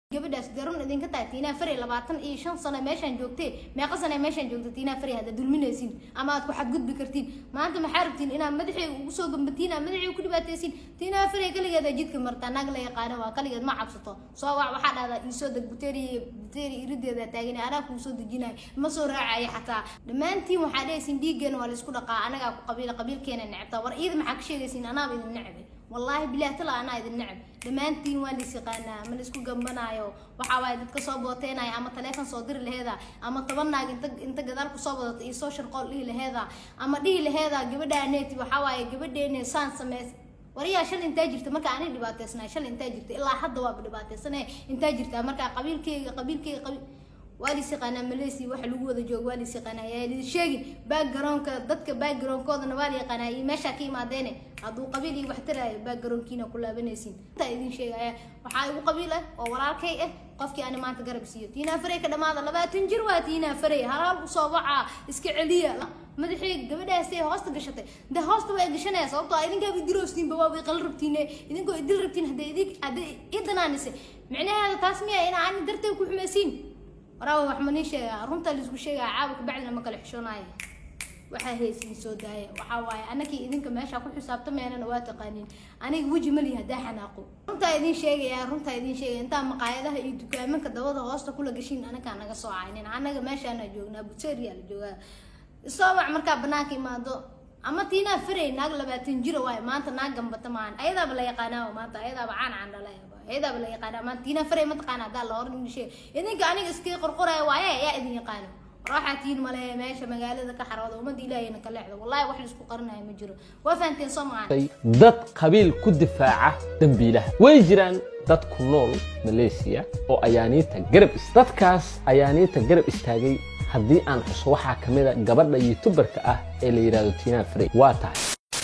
gabadhaas garan idinka tahay tiinaa fare labaatan iyo shan sano meeshaan joogtee meeqa sano meeshaan joogta tiinaa fare hadda dulminaysiin ama aad ku xadgudbi kartiin maanta maxaa rabtiin inaad madaxeega ugu soo gambatiin aad madaxeega ku dhibaataysiin tiinaa fare kaligeeda jidka martaa naag la yaqaano waa kaligeed ma cabsato soo wac waxaa dhahdaa iisoo deg buteeri buteeri irideeda taagan anaa kuu soo dejinayo ma soo raacaya xataa dhammaantiin waxaa dhehaysiin dhiiggeena waa laisku dhaqaa anagaa ku qabiila qabiilkeena necabtaa war iida maxaa ka sheegaysiin anaaba idin necbay wallaahi bilaah tala anaa idin necab dhammaantiin waa lais yaqaanaa ma laisku gambanaayo waxaa waaye dadka soo booteenaya ama taleefon soo diri laheeda ama toban naag inta inta gadaal kusoo wadato iyo soo sharqool dhihi laheeda ama dhihi laheeda gabadhaa neeti waxaa waaye gabadheene saan sameys wariyaa shal intaa jirta marka ani dhibaateysnaa shal intaa jirta ilaa hadda waaba dhibaateysane intaa jirta marka qabiilkeyga qabiilkeyga qabiil waa lis yaqaanaa malaysia waxa lagu wada joogo waa lis yaqaanaa yaa lidin sheegin backgroundka dadka backgroundkoodana waa la yaqaanaa iyo meeshaa ka imaadeene hadduu qabiil iyo wax taraayo backgroundkiina ku laabanaysiin intaa idin sheegaya waxaa igu qabiil ah oo walaalkay ah qofkii ani maanta garab siiyo tiinaa farey ka dhamaada labaatan jir waa tiinaa farey halaal usoo wacaa iska celiya madaxii gabadhaasay hoosta gashatay de hoosta waa gashanaya sababtoo idinkaaba diroostinba waaba iqala rabtiine idinkoo idil rabtiin hadday idin hadday idanaanise micnaheeda taas miya ina ani darteed ku xumaysiin waraawa wax ma nii sheegaa runta laisku sheegaa caawa kabacdina ma kala xishoonaayo waxaa haysiin soo daaya waxaa waaye anakii idinka meesha ku xisaabtameynana waa taqaaniin aniga weji malihi haddaa xanaaqo runtaa idin sheegaya runtaa idin sheegaya intaa maqaayadaha iyo dukaamanka dabada hoosta kula gashiin anakaa naga soo caynin anaga meeshaana joognaa buteriya la joogaa isoo wac markaa banaanka imaado ama tiinaa farey naag labaatan jira waayo maanta naag gambata maahan ayadaaba la yaqaanaa maanta ayadaaba caan caan dhalay ayadaaba la yaqaanaa maanta tiinaa farey ma taqaana haddaa la horan indhishee idinka aniga iskaga qorqoraya waaye yaa idin yaqaano waxaa tiin male meesha magaalada ka xarooda ummadda ilaahayna ka leexdo wallahi wax laisku qarinayo ma jiro waa fahanteen soo maqaan dad qabiil ku difaaca dembiilaha way jiraan dad ku nool malaysiya oo ayaaniinta garab is dadkaas ayaaniinta garab istaagay haddii aan xuso waxaa ka mid a gabadha youtuberka ah ee la yidhahdo tina frey waa tahay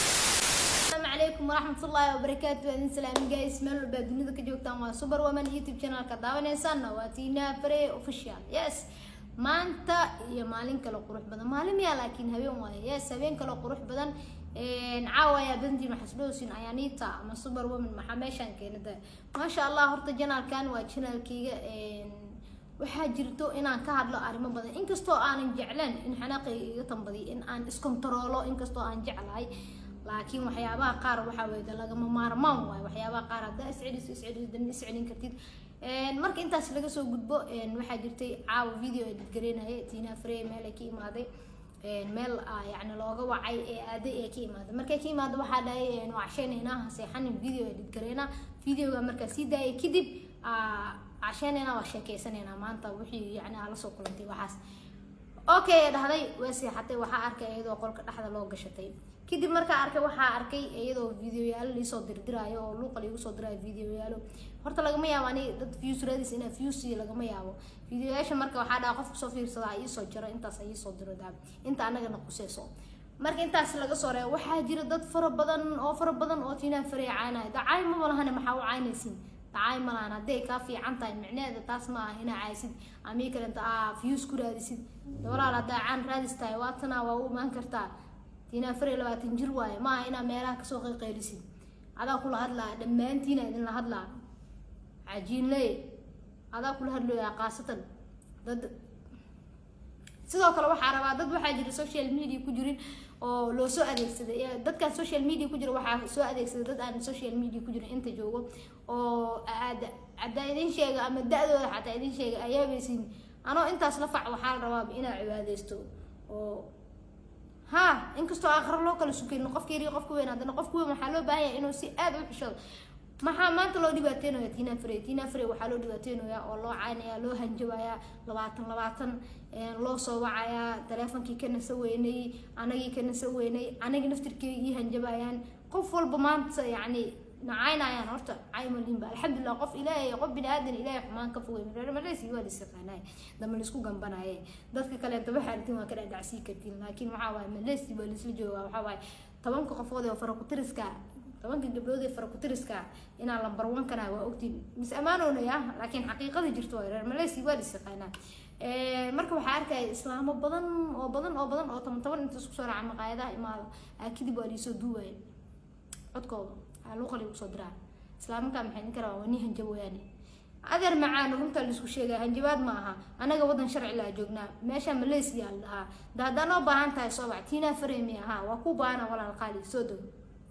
السلام عليكم ورحمة الله وبركاته أهلا سلام جايز ميل بعد dunida ka joogtaan waa super woman youtube channel ka daawanaysaana waa tina frey official yes maanta iyo maalin kale qurux badan maalin miyaa laakiin habeen waaye yes habeen kale qurux badan caawa ayaa badantiin waxaa isdhowsin ayaaniita ama super woman maxaa meeshaan keenada maasha allah horta janaalkan waa janaalkeyga waxaa jirto inaan ka hadlo arrimo badan inkastoo aanan jecleen in xanaaqayga iga tambadiyo in aan iskontaroolo inkastoo aan jeclahay laakiin waxyaabaha qaar waxaa weye lagama maarmaan waayo waxyaabaha qaar haddaa isceliso isceliso dama iscelin kartid marka intaas laga soo gudbo waxaa jirtay caawa video ee dadgareynaya tina frey meel ay ka imaaday meel yani looga wacay ee aaday ee ka imaaday markay ka imaada waxaa dhahay wacsheenaynaa seexanin video ee dadgareynaa videoga markaa sii daayay kadib casheenaynaa waa sheekeysanayna maanta wixii yani aa lasoo kulantay waxaas okay dhahday waa seexatay waxaa arkay iyadoo qolka dhexda loo gashatay kadib markaa arkay waxaa arkay iyadoo videoyaalo liisoo dirdiraayo oo luuqa liigu soo diraayo videoyaalo horta lagama yaabo ani dad views raadis inaa views iyo lagama yaabo videoyaasha marka waxaa dhaha qof kusoo fiirsadaa iisoo jiro intaas iisoo diro daab inta anagana quseyso marka intaas laga soo reebo waxaa jira dad fara badan oo fara badan oo tiinaa farey caynaya dacaay maba lahane maxaa u caynaysiin dacaay ma lahan hadday kaa fiican tahay micneheeda taas ma ah inaa caysid amii kalenta aa views ku raadisid walaal haddaa caan raadis tahay waatanaa waa u imaan kartaa tiinaa farey labaatan jir waaye maaha inaa meelaha kasoo qayqaylisid adaa kula hadlaa dhammaantiina idinla hadlaa cajiinley adaa kula hadlooyaa kaasatan dad sidoo kale waxaa rabaa dad waxaa jira social media ku jirin oo loo soo adeegsaday dadkaan social media ku jira waxaa soo adeegsaday dad aan social media ku jirin inta joogo oo haddaa idin sheega ama da-dooda xataa idin sheega ayaabaysin anoo intaas la fac waxaa la rabaaba inaa cibaadeysto oo ha inkastoo aakhiro loo kala sukayno qofka yari qofka weyn haddana qofka weyn waxaa loo baahan yahay inuu si aada u xishado maxaa maanta loo dhibaateynaya tina frey tina frey waxaa loo dhibaateynayaa oo loo caynaya loo hanjabayaa labaatan labaatan loo soo wacayaa taleefonkii ka nasa weynay anagii ka nasa weynay anagi naftirkeygii hanjabayaan qof walba maanta yacni nacaynayaan horta caymalinba alxamdulilah qof ilaahay qof bini aadan ilaahay xumaan ka fogay reer malaysi waa lis yaqaanaay dama laisku gambanaye dadka kaleeta waxaa artin waa ka dhadhacsii kartiin laakiin waxaa waaye malaysi waa laisla joogaa waxaa waaye tobanka qofood ee farakutiriska tobanka gabdhood ee farakutiriska inaa lambar one kana waa ogtiin mis ammaanoonaya laakiin xaqiiqada jirto waa reer malaysi waa lis yaqaanaa marka waxaa arkaya islaamo badan oo badan oo badan oo toban toban inta isku soo raaca maqaayadaha imaada kadib waa liisoo duubaya codkooda luuqa lagu soo diraa islaamankaa maxay idin karaa waa nii hanjab wayaane adeer macaan runta laisku sheegaya hanjabaad ma aha anaga wadan sharci laa joognaa meesha malaysia la dhahaa da haddaa noo baahan tahay soo bax tiinaa faremi ahaa waa ku baahana walaal qaali soo dogo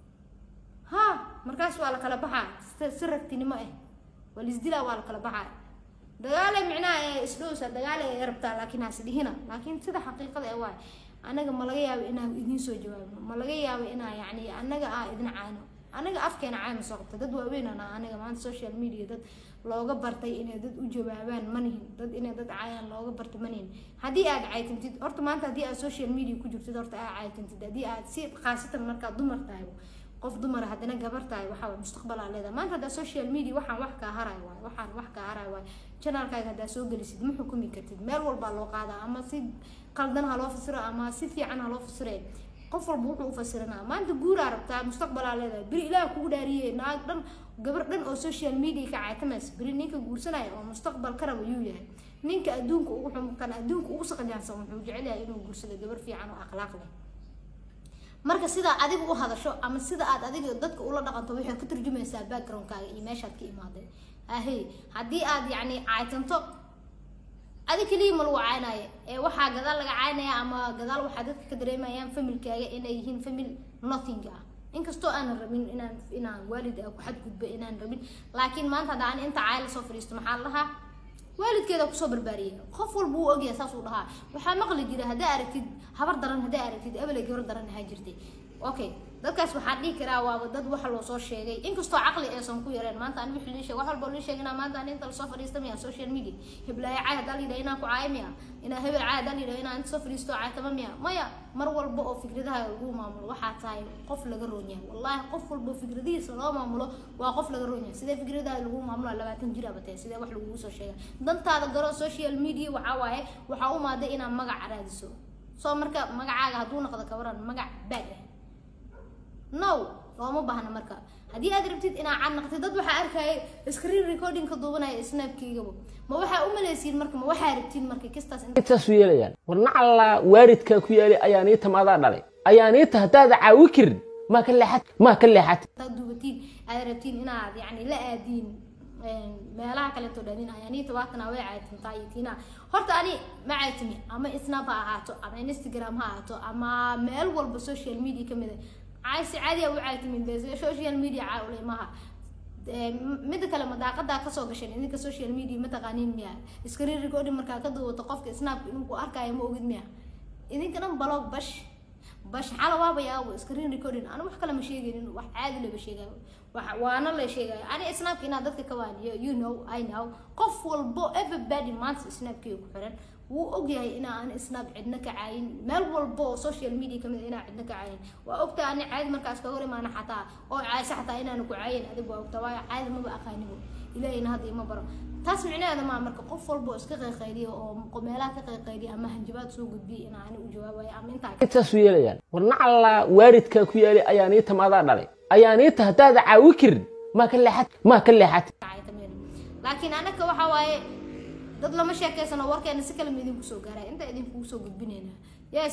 ha markaas waa la kala baxaa si ragtinimo ah waa laisdilaa waa la kala baxaa dagaale micnaha ee isdhowsa dagaale ee rabtaa laakiin has dhihina laakiin sida xaqiiqada ee waay anaga ma laga yaabo inaan idiin soo jawaabno ma laga yaabo inaa yacni anaga aa idin caano anaga afkeena caana soo qabta dad waaweynana anaga maanta social media dad looga bartay inay dad u jawaabaan manihin dad inay dad caayaan looga bartay manihin haddii aad caytintid horta maanta haddii aad social media ku jirtid horta aad caytintid haddii aad si khaasatan markaad dumar tahay qof dumar haddana gabar tahay waxaa waay mustaqbal aa leedahay maanta haddaa social media waxaan wax kaa haray waay waxaan wax kaa haray waay janaalkaaga haddaa soo gelisid ma xukumi kartid meel walbaa loo qaadaa ama si qaldan ha loo fasiro ama si fiican ha loo fasire qof walba wuxuu u fasiranaa maanta guuraa rabtaa mustaqbalaa leedahay beri ilaah kugu dhaariyey naag dhan gabar dhan oo social media ka caytamaysa beri ninka guursanaya oo mustaqbal ka raba yuu yahay ninka adduunka ugu xumuqan adduunka ugu saqajaansan wuxuu jecel yahay inuu guursado gabar fiican oo akhlaaq leh marka sidaa adiga u hadasho ama sida aad adiga dadka ula dhaqanto waxay ka turjumaysaa backgroundkaaga iyo meeshaad ka imaaday ahey haddii aad yacni caytanto adi keliya ma lagu caynaayo ee waxaa gadaal laga caynaya ama gadaal waxaa dadka ka dareemayaan familkaaga inay yihiin famil nothing ah inkastoo aanan rabin inaan inaan waalid ah ku xadgudbo inaan rabin laakiin maanta hadda aan inta caayla soo fadhiisto maxaa la dhahaa waalidkeeda kusoo barbaariyay qof walba uu ogyahay saas uu dhahaa waxaa maqli jira haddaa aragtid habar daran haddaa aragtid abelay gabar daran ahaa jirtay okay dadkaas waxaan dhihi karaa waaba dad waxa loo soo sheegay inkastoo caqli aysan ku yareen maanta ani wixii lii sheeg wax walba lii sheegina maanta ani inta lasoo fadhiista miya social media hiblaayo caay haddaa layidhaha inaan ku caayo miya inaa hebel caay haddaa layidhaha inaan inta soo fadhiisto caaytama miya maya mar walba oo fikradaha lagu maamulo waxaa tahay qof laga roon yahay wallaahi qof walba fikradihiisa loo maamulo waa qof laga roon yahay sidee fikradaha lagu maamulo labaatan jir abatee sidee wax lagugu soo sheega dantaada garo social media waxaa waaye waxaa u maaday inaad magac raadiso soo marka magacaaga hadduu noqdo kawaran magac baad ah no looma baahna marka haddii aad rabtid inaad cad naqtid dad waxaa arkaya screen recording ka duubanaya snapkeygaba ma waxaa u malaysiin marka ma waxaa rabtiin marka kistaas intaasu yeelayaan war nacallaa waaridkaa ku yaalay ayaaniita maadaa dhalay ayaaniita haddaada caawi karin maa ka leexat maa ka leexat hadaad duubatiin aad rabtiin inaad yacni la aadiin meelaha kaleeto dhanin ayaaniita waatana way caytintaa iyo tiina horta ani ma caytimi ama snap ha ahaato ama instagram ha ahaato ama meel walba social media kamid a caaysi caadiya u caytimin be social media caawlay maha midda kale madaaqadaa kasoo gasheen idinka social media ma taqaaniin miya screen recording markaa ka duubato qofka snapka inuu ku arkaayo ma ogid miya idinka dhan balog bash bash xala waaba yaabo screen recording ana wax kale ma sheegaynin wax caadi laba sheegayo wax waana la sheegayo ani snapka inaad dadka ka waaniyo you know i know qof walbo everybody maanta snapkii ku xiran wuu ogyahay inaa aan snap cidna ka caayin meel walba oo social media kamid inaa cidna ka caayin waa ogtaa ani caadi markaas kaga hor imaana xataa oo caaysa xataa inaanu ku caayin adigu waa ogtaa waayo caadi maba aqaanibo ilaahayna hadda ima baro taas micnaheeda maa marka qof walba oo iska qayqaydiya oo meelaha ka qayqaydiya ama hanjabaad soo gudbiya inaa ani u jawaabayo ama intaa intaasu yeelayaan war nacallaa waaridkaa ku yaalay ayaaniita maadaa dhalay ayaaniita haddaada caawi karin maa ka leexat maa ka leexat laakiin anaka waxaa waaye dad lama sheekeysano warkeena si kalema idinku soo gaara inta idinkugu soo gudbinayna yes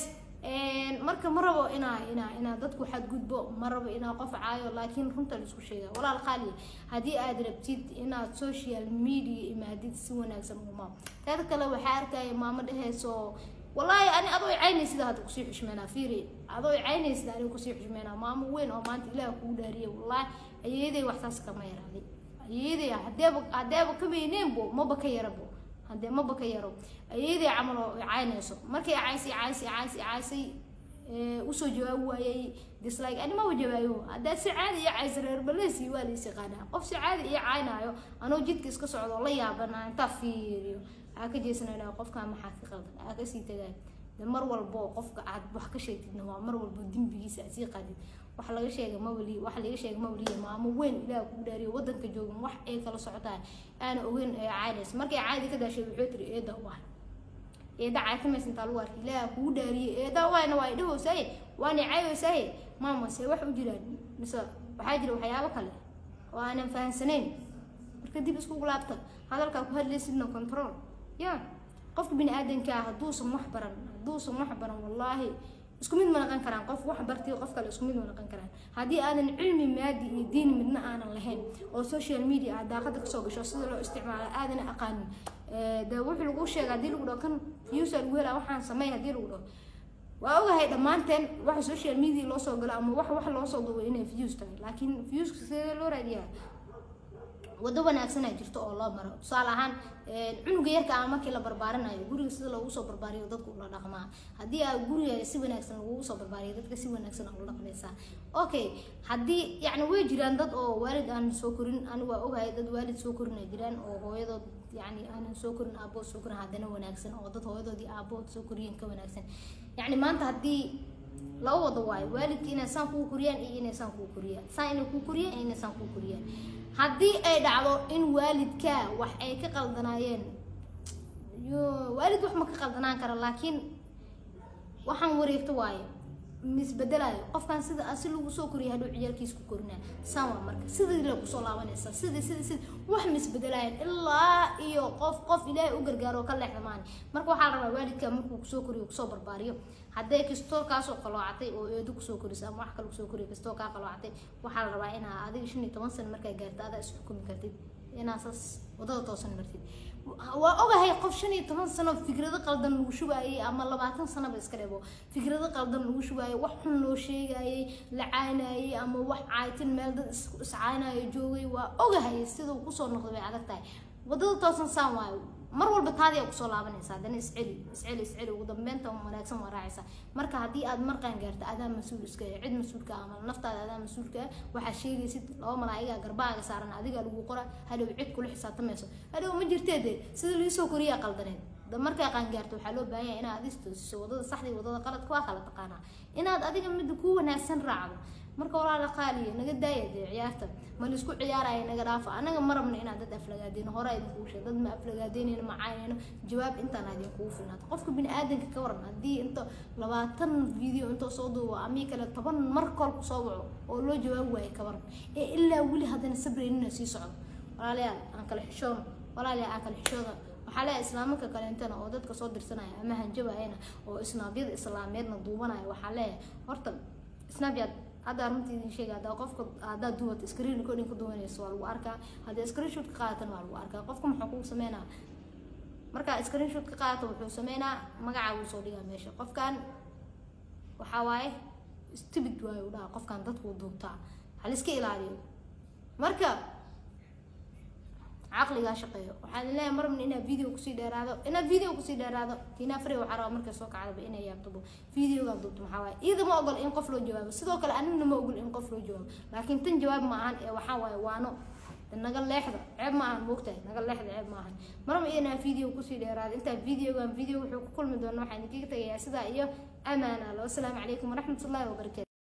marka ma rabo inaa inaa inaa dadku xadgudbo ma rabo inaa qof caayo laakiin runta laisku sheega walaal qaali haddii aad rabtid inaad social media imaadid si wanaagsan uma teeda kale waxaa arkaya maamo dheheyso wallaahi ani adoo caynaysid hadda kusii xushmeynaa fiiri adoo caynaysid aniga kusii xushmeynaa maamo weyn oo maanta ilaah kugu dhaariya wallaahi ayeeday waxsaas kama yaraaday ayeeday hadeeba hadeeba kameyneenbo maba ka yarabo haddee maba ka yaro ayadii camal oo caynayso markay caysay caysay caysay caysay usoo jawaabi waayay dislike ani maba jawaayo haddaa si caadi iyo caysa reer balesi waa lays yaqaanaa qof si caadi iyo caynaayo anoo jidka iska socdo la yaabana intaa fiiriyo aa ka jeesanayna qofkaa maxaa ka qaldan aa kasii tagaan de mar walbo qofka aad wax ka sheegtidna waa mar walbo dembigiisa aad sii qaadid wax laga sheega mawali wax laga sheega mawaliya maamo weyn ilaah kugu dhaariyo wadanka joogan wax ay kala socotaan aana ogeyn ee caynaysa markay caadi ka daashay wuxuu tiri eeda waay eeda caytamaysa intaa lagu arkay ilaah kugu dhaariye eeda waayna waa idhahowsaaye waana cayoysaaye maama see wax u jiraan mise waxaa jira waxyaabo kale oo aanan fahansanayn marka dib iskugu laabta hadalkaa ku hadlaysidna control ya qofka bini aadanka ah hadduusan wax baran hadduusan wax baran wallaahi isku mid ma naqan karaan qof wax bartiyo qof kale isku mid ma naqan karaan haddii aadan cilmi maadi iyo diin midna aanan lahayn oo social media aad daaqada kasoo gasho sida loo isticmaalo aadan aqaanin de wuxuu lagu sheega haddii lagu dhaho kan viewsa lagu helaa waxaan sameyn haddii lagu dhaho waa ogahay dhammaanteen waxa social media loo soo galo ama wax wax loo soo duubo inay views tahay laakiin viewska sidee loo raadiyaa wado wanaagsanaa jirto oo loo maro tusaale ahaan cunuga yarka ah markii la barbaarinayo guriga sida loogu soo barbaariyo dadku ula dhaqmaa haddii aa guriga si wanaagsan lagugu soo barbaariyo dadka si wanaagsan ula dhaqmaysaa okay haddii yacni way jiraan dad oo waalid aan soo korin anigu waa ogahay dad waalid soo korin ay jiraan oo hooyadood yacni aanan soo korin aabood soo korin haddana wanaagsan oo dad hooyadoodii aabood soo koriyeen ka wanaagsan yacni maanta haddii laba wado waayo waalidka inay saan kuu koriyaan iyo inay saan kuu koriyaan saan inay kuu koriyaan iyo inay saan kuu koriyaan haddii ay dhacdo in waalidka wax ay ka qaldanaayeen yo waalid wax ma ka qaldanaan kara laakiin waxaan wareegto waayo misbedelayo qofkan sida asi lagu soo koriya hadhow ciyaalkiis ku korinaa saan waa marka sidii la kusoo laabanaysaa sidii sidii sidii wax misbedelayan ilaa iyo qof qof ilaahay u gargaaro oo ka leexda maani marka waxaa la rabaa waalidka markuu kusoo koriyo kusoo barbaariyo hadday kastoo kaasoo qaloocatay oo eedo kusoo korisa ama wax kale kusoo koriyo kastoo kaa qaloocatay waxaa la rabaa inaa adiga shan iyo toban sano markaa gaarta adaa is xukumi kartid inaa saas wadada toosan martid waa ogahay qof shan iyo toban sano fikrado qaldan lagu shubaayay ama labaatan sanoba iska dhebo fikrado qaldan lagu shubaayay wax xun loo sheegayay la caynayay ama wax caaytin meel dad iscaynayo joogay waa ogahay siduu kusoo noqday bay adag tahay wadada toosan saan waayo mar walba taadi aa kusoo laabanaysa haddana isceli isceli isceli ugu dambeynta wanaagsan waa raacaysa marka haddii aad marqaan gaarto adaa mas-uul iska cid mas-uulka ama naftaada adaa mas-uulka waxaa sheegaysid laba malaa'igaa garbaaga saaran adigaa lagu qora hadhow cid kula xisaabtamayso hadhow ma jirtee dee sida liisoo koriyaa qaldaneed da markaa qaangaarto waxaa loo baahan yahay inaad adis toosiso wadada saxda iyo wadada qaladka waa kala taqaanaa inaad adiga midda kuu wanaagsan raacdo marka walaala qaaliya naga daaya dee ciyaarta ma laisku ciyaaraya naga dhaafa anaga ma rabna inaad dad aflagaadeyno hore idinkugu sheeg dad ma aflagaadeynayno ma caynayno jawaab intaan idinkugu filnaato qofka bini aadanka ka waran haddii inta labaatan video intoo soo duubo amii kale toban mar kool kusoo waco oo loo jawaabi waayo ka waran ee ilaa weli haddana sabraynina sii socdo walaalayaal aan kala xishoono walaalayaal aan kala xishooda waxaa leeyahay islaamanka kaleentana oo dadka soo dirsanaya ama hanjabayana oo isnaabyada islaameedna duubanaya waxaa leeyahay horta snapchat hadda runtii idin sheega haddaa qofka haddaa duwata screen recording ka duwanayso waa lagu arkaa haddii screenshot ka qaadatan waa lagu arkaa qofka muxuu kugu sameynaa markaa screenshot ka qaadato wuxuu sameynaa magacaa wuu soo dhigaa meesha qofkan waxaa waaye stupid waaye u dhaha qofkan dadku duubtaa haliska ilaaliyo marka caqligaa shaqeeyo waxaan leeyahay marabna inaad video kusii dheeraado inaad video kusii dheeraado tiinaa fare waxaa rabaa markay soo kacdaba inay yaabtabo videogaa duubto maxaa waaye iyada ma ogol in qof loo jawaabo sidoo kale anigna ma ogol in qof loo jawaabo laakiin tan jawaab ma ahan ee waxaa waaye waano naga leexda ceeb ma ahan moogtahay naga leexda ceeb ma ahan maraba inaa video kusii dheeraado intaa videogan video wuxuu ku kulmi doona waxaan idinkaga tagayaa sidaa iyo amaana lo asalaamu calaykum waraxmatullaahi wabarakaatu